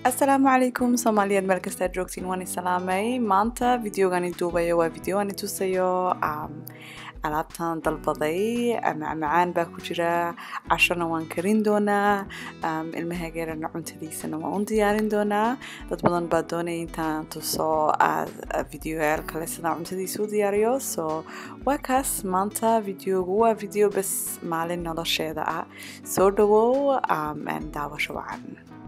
asalaamu calaykum soomaaliyeed meel kastaad joogtiin waan isalaamay maanta videogani duubayo waa video ani tusayo alaabtan dalbaday macmacaan baa ku jira cashona waan karin doonaa ilmahageerana cuntadiisana waan u diyaarin doonaa dad badan baa doonaya intaan tuso videoyaal kale sidaan cuntadiisa u diyaariyo so waa kaas maanta videogu waa video bas maalin nolosheeda ah soo dhawow daawasho wacan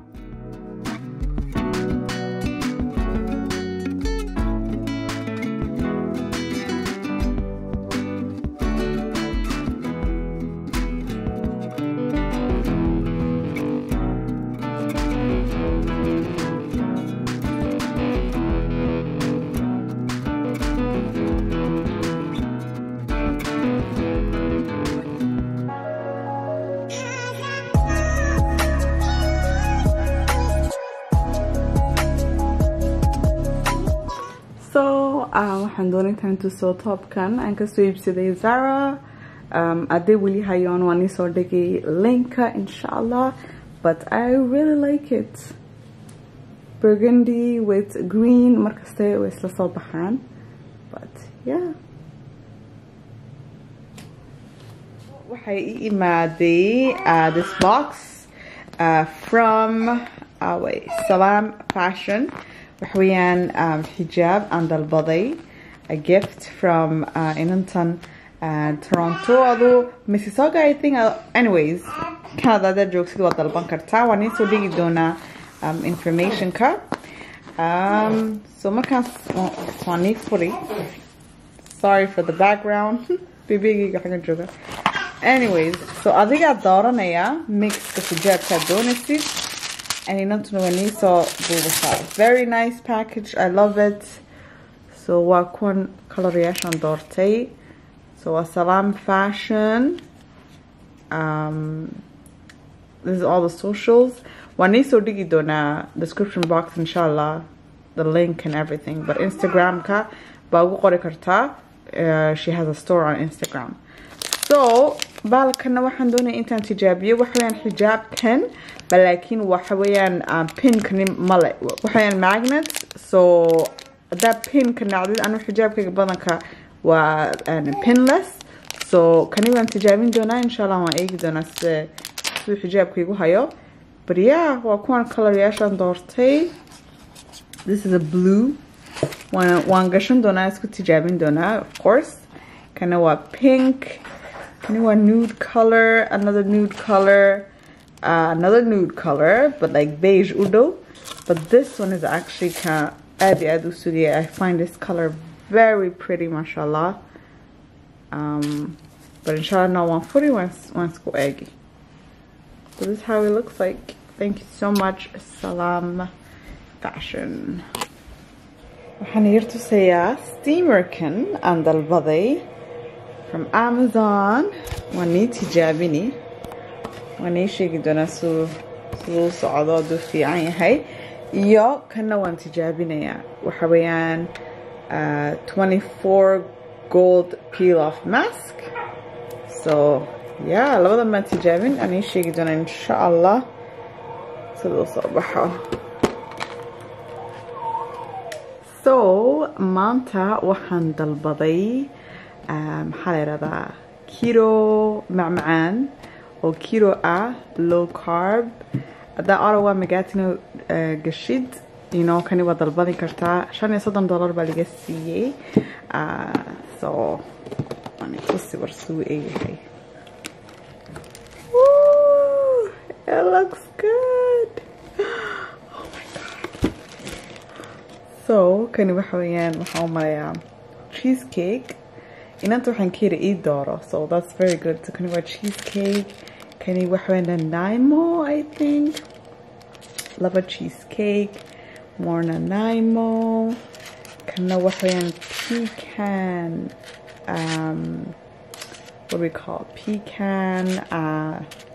waxaan doonay intaan tuso toobkan aan kasoo iibsaday zara hadday weli hayoon waan iisoo dhigay linka insha allah but i really like it burgundy with green markaste way isla soo baxaan but yeah waxay ii imaaday uh, this box uh, from uh, wait, salam fashion waxweeyaan um, xijaab aan dalbaday a gift from uh, inantan uh, toronto adu mississauga i think uh, anyways canada hadaad joogsid waa dalban kartaa waan iisoo dhigi doonaa um, informationka um, so markaas waan ii furi sorry for the background bibigayga xaga jooga anyways so adigaa dooranaya mixka xijaabkaad doonaysid and inantuna waa niisoo duubasaa very nice package i love it so waa kuwan kaloryaashaan doortay so waa salam fashion um, this is all the socials waan niisoo dhigi doonaa description box insha allah the link and everything but instagramka baa ugu qori kartaa uh, she has a store on instagram so baalkana waxaan doonaya intaan tijaabiyo waxaweyaan xijaabkan balaakiin waxaweyaan pinkani male waxaweyaan magnet so hadaa pinka nacdid anu xijaabkayga badanka waa pinless so kani waan tijaabin doonaa insha allah waan eegi doonaa sida siduu xijaabkaygu hayo but yeah waa kuwan coloryaashaan doortay this is a blue waan waan gashan doonaa isku tijaabin doonaa of course kana waa pink Kani waa nude color, another nude color, uh, another nude color, but like beige udo. But this one is actually kind of I find this color very pretty, mashallah. Um, but inshallah, no one fully wants wants go eggy. So this is how it looks like. Thank you so much, Salam Fashion. waxaan hier tusayaa steamerkan aan dalbaday from amazon waan nii tijaabini waan nii sheegi doonaa siduu siduu socdo hadduu fiican yahay iyo kana waan tijaabinayaa waxa weeyaan uh, 24 gold peel off mask so yeah labadan baan tijaabin aan nii sheegi doonaa insha allah siduu soo baxo so maanta waxaan dalbaday maxaa la yihahdaa kiro macmacaan oo kiro ah low carb haddaa orawa magatino gashid ino kani waa dalbadi kartaa shan iyo soddon dollar baa laga siiyey so tusi war suu eeyahay it looks good oh my god so kani waxa weeyaan waxaa u malayaa cheesecake inanta waxaan ka yiri ii dooro so that's very good so kani waa cheesecake kani waxaweyaan nanaimo i think laba cheesecake more nanaimo kana waxaweyaan pecan um, what do we call pecan uh,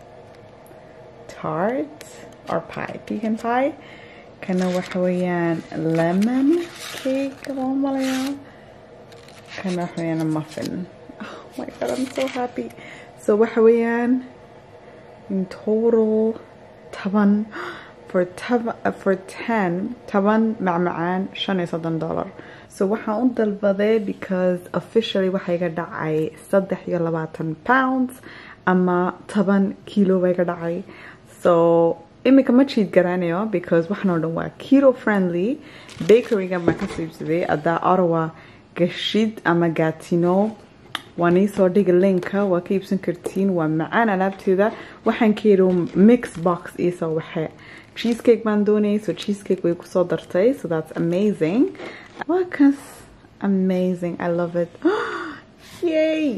tart or pie pecan pie kana waxaweyaan lemon cake loo malayaa kana waxa weeyaan a muffin oh my god i'm so happy so waxa weeyaan in total taban for taba- uh, for 10 taban macmacaan shan iyo soddon dollar so waxaan u dalbaday because officially waxaa iga dhacay saddex iyo labaatan pounds ama taban kilo baa iga dhacay so imika ma cheat garanayo because waxaan oo dhan waa keto friendly bakeryga baan kasoo iibsaday haddaa ottawa gashid ama gatino waan iisoo dhigi linka waa ka iibsan kartiin waa macaan alaabteeda waxaan ka yidhi mix box iisoo waxe cheesecake baan doonayay so cheesecake way kusoo dartay so that's amazing waa kas amazing i love it yay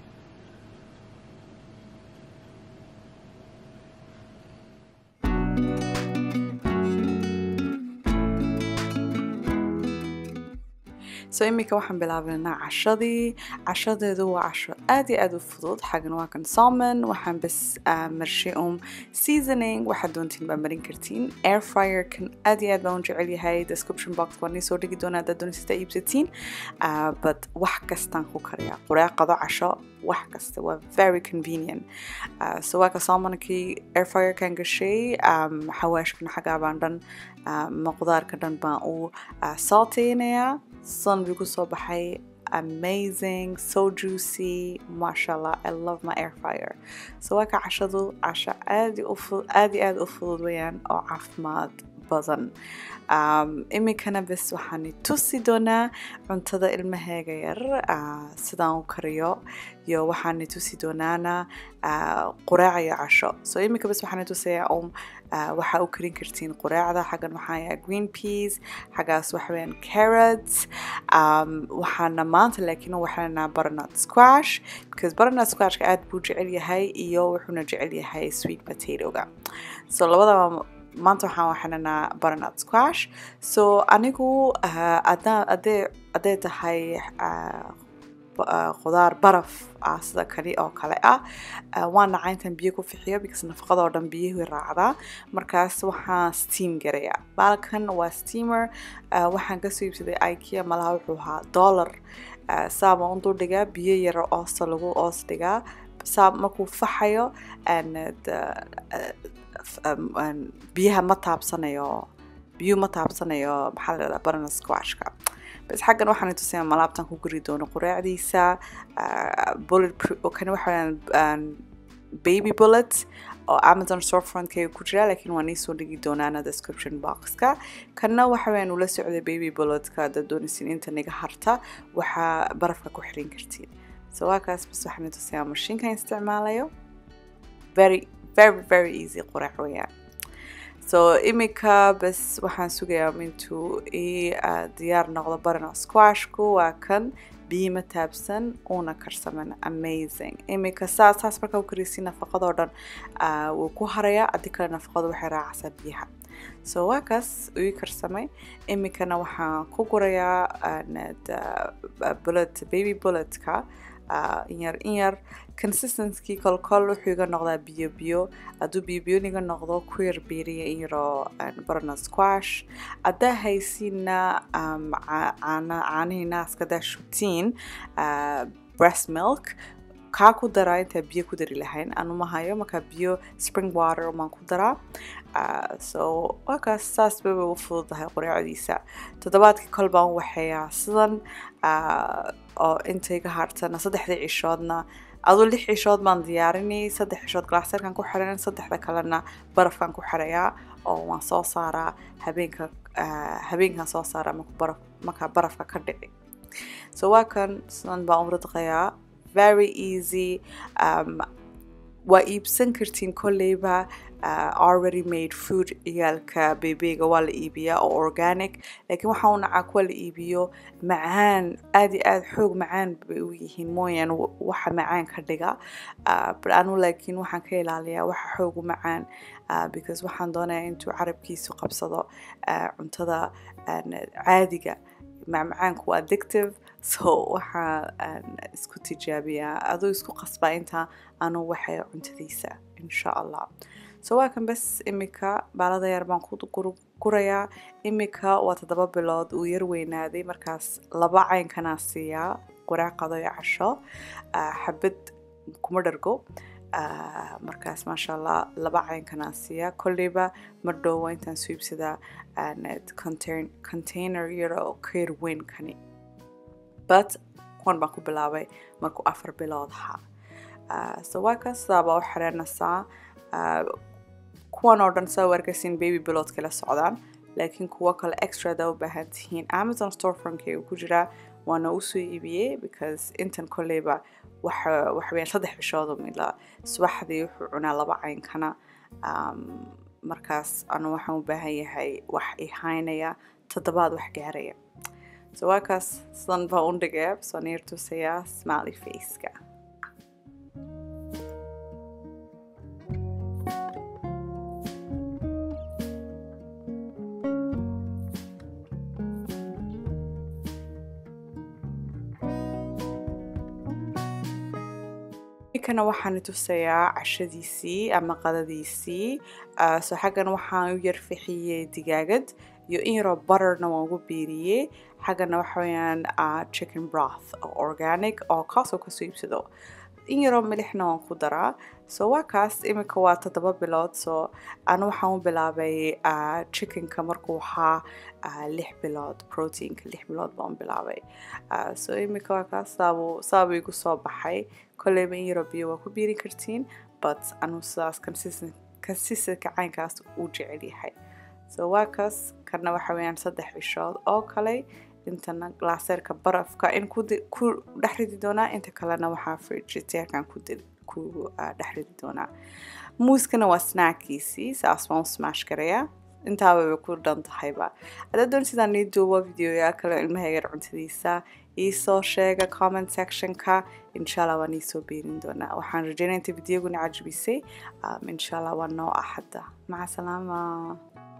so iminka waxaan bilaabaynaa cashadii cashadeedu waa casho aad iyo aad u fudud xagan waa kan salmon waxaan bas ah, marshay um seasoning waxaad doontiin baa marin kartiin air fryer kan aad iyo aad baan u jecel yahay description box waan soo dhigi doonaa haddaad doonaysata iibsatiin Ah, but wax kastaan ku kariyaa qureeqado casho wax kasta waa very convenient Ah, so waa ka salmonkii air fryer kan gashay um, xawaashkan xagaa baan dhan ah, ma qudaarka dhan baan u ah, salteynayaa sun buu kusoo baxay amazing so juicy mashallah i love my air fryer so waa ka cashadu casho aad iyo u fu- aad iyo aad u fudud weyaan oo caafimaad badan um, iminkana bes waxaan i tusi doonaa cuntada ilmaheega yar ah, sidaan u kariyo iyo waxaan i tusi doonaana ah, quraac iyo casho so iminka bes waxaan i tusayaa um ah, waxaa u karin kartiin quraacda xaggan waxaa yahay green peas xaggaas waxa weeyaan carrots um, waxaana maanta laakiin waxaana butternut squash because butternut squashka aad buu jecel yahay iyo wuxuuna jecel yahay sweet potatoga so labadaba maanta waxaan waxananaa butternut squash so anigu ah, haddaan- haddee haddee tahay ah, ba- ah, khudaar baraf ah sida kani oo kale ah ah, waan nacaa intaan biyo ku fixiyo because nafaqadoo dhan biyuhu raacdaa markaas waxaan steam garayaa baalkan waa steamer ah, waxaan kasoo iibsaday ikea malaha wuxuu ahaa dollar Ah, saa baan u dul dhigaa biyo yaro oosta lagu oos dhigaa saa markuu faxayo and, the- ah, f- um, um, biyaha ma taabsanayo biyuhu ma taabsanayo maxaa la dhahdaa banana squashka bas xaggan waxaan tusayaa malaabtan ku guri doono quraacdiisa ah, bullet proof kani waxaa baby bullet oo amazon storefrontkayga ku jira laakiin waan iisoo dhigi doonaana description boxka kanna waxa weyaan ula socday baby bulletka haddaad doonaysin inta niga harta waxaa barafka ku xirin kartiin so waa kaas bas waxaan tusayaa mashiinkan isticmaalayo very very very easy quraac weeyaan so imika bas waxaan sugayaa intuu ii ah, diyaar noqdo barana squashku waa kan biyo ma taabsan uuna karsaman amazing imika saas saas markaa u karisi nafaqadoo dhan ah, wuu ku harayaa adi kale nafaqadu waxay raacaysaa biyaha so waa kaas ii karsamay imikana waxaan ku gurayaa ah, nad- ah, bullet baby bulletka ah, in yar in yar consistency kolkol wuxuu iga noqdaa biyo biyo hadduu biyo biyo iga noqdo ku yar biiriya in yaroo barana squash haddaa haysiina um, ca- caana caanihii naaska haddaa shubtiin ah, breast milk kaa ku daraa intaa biyo ku dari lahayn anu ma hayo markaa biyo spring water maan ku daraa Ah, so waa kaas saas bay u fududahay quraacdiisa toddobaadkii kol baan u waxeeyaa sidan ah, oo intayga hartana saddexdii cishoodna aduu lix cishood baan diyaarinay saddex cishood glaserkan ku xiran saddexda kalena barafkan ku xirayaa oo waan soo saaraa habeenka ah, habeenkan soo saaraa markuu baraf markaa barafka ka dhici so waa kan sidan baan u ridqayaa very easy um, waa iibsan kartiin kolleyba uh, already made food ciyaalka bebeega waa la iibiyaa oo organic laakiin waxaa u nacaa kuwa la iibiyo macaan aad iyo aad xoog macaan bay u yihiin mooyaan wa- waxa macaan ka dhiga uh, but anu laakiin waxaan ka ilaaliyaa waxa xoog u macaan uh, because waxaan doonayaa intuu carabkiisu qabsado uh, cuntada uh, caadiga macmacaanku waa addictive so waxaa aan isku tijaabiyaa aduu isku qasbaa intaa anu waxay cuntadiisa insha allah so waa kan bas imika baalada yar baan ku gur- gurayaa imika waa toddoba bilood uu yar weynaaday markaas laba caynkanaa siiyaa quraac qado iyo casho ah, xabad kuma dhargo markaas maasha allah laba caynkanaan siiyaa kolleyba mar dhowwa intaan soo iibsadaa container yar oo keer weyn kani but kuwan baan ku bilaabay markuu afar bilood ahaa so waa kaas sidaabaa u xireenaysaa kuwan oo dhan saa u arkaysiin baby biloodka la socdaan laakiin kuwo kale extrada u baahan tihiin amazon storefronkeyga ku jiraa waana usoo iibiyey because intan kolleyba waxaweyaan saddex bishoodu mila subaxdii wuxuu cunaa laba caynkana markaas anu waxaan u baahan yahay wax ihaynaya toddobaad wax gaaraya so waa kaas sidan baa undhigaya soo niir tusayaa smiley faceka kana waxaan tusayaa cashadiisii ama qadadiisii so xaggan waxaan u yar fixiyey digaagad iyo in yaroo butterna waan ugu biiriyey xaggana waxa weyaan chicken broth oo organic oo kaasoo kasoo iibsado in yaroo milixna waan ku daraa so waa kaas iminka waa toddoba bilood so anu waxaan u bilaabay chickenka markuu ahaa lix bilood proteinka lix bilood baan u bilaabay so iminka waa kaas saabuu saabuu igu soo baxay kolleyba in yaroo biyo waa ku biiri kartiin but anu sidaas consistenka caynkaas uu jecel yahay so waa kaas kana waxa weyaan saddex bishood oo kale intana glaaseerka barafka in ku dhex ridi doonaa inta kalena waxaa frigiteerkan ku dhex ridi doonaa muuskana waa snackiisii saas baan u smash garayaa intaaba bay ku dhan tahayba haddaad doon sidaan nii duubo videoyaa kale ilmahaygar cuntadiisa iisoo sheega comment sectionka inshallah waan iisoo beerin doonaa waxaan rajeynaya inta videoguna cajbisay inshallah waa noo axadda maca salaama